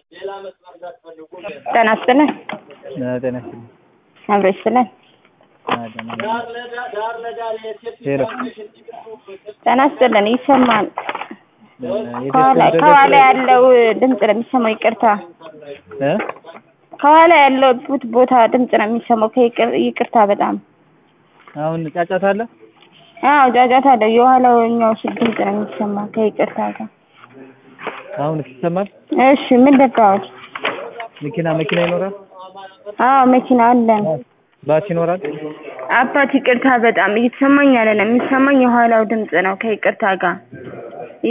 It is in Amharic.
ጤና ይስጥልን ጤና ይስጥልኝ። አብሮ ይስጥልን ደህና ነኝ። ሄሎ ጤና ይስጥልን ይሰማል የቤት ከኋላ ክብደት ከኋላ ያለው ድምፅ ነው የሚሰማው ይቅርታ እ ከኋላ ያለሁት ቦታ ድምፅ ነው የሚሰማው ከይቅር ይቅርታ በጣም አሁን ጫጫታ አለ? አዎ ጫጫታ አለው የኋላኛው ስል ድምፅ ነው የሚሰማ ከይቅርታ ጋር አሁን ይሰማል? እሺ ምን ልታወት መኪና መኪና ይኖራል? አዎ መኪና አለን ባስ ይኖራል? አባት ይቅርታ በጣም እየተሰማኝ ያለ ነው የሚሰማኝ የኋላው ድምፅ ነው ከይቅርታ ጋር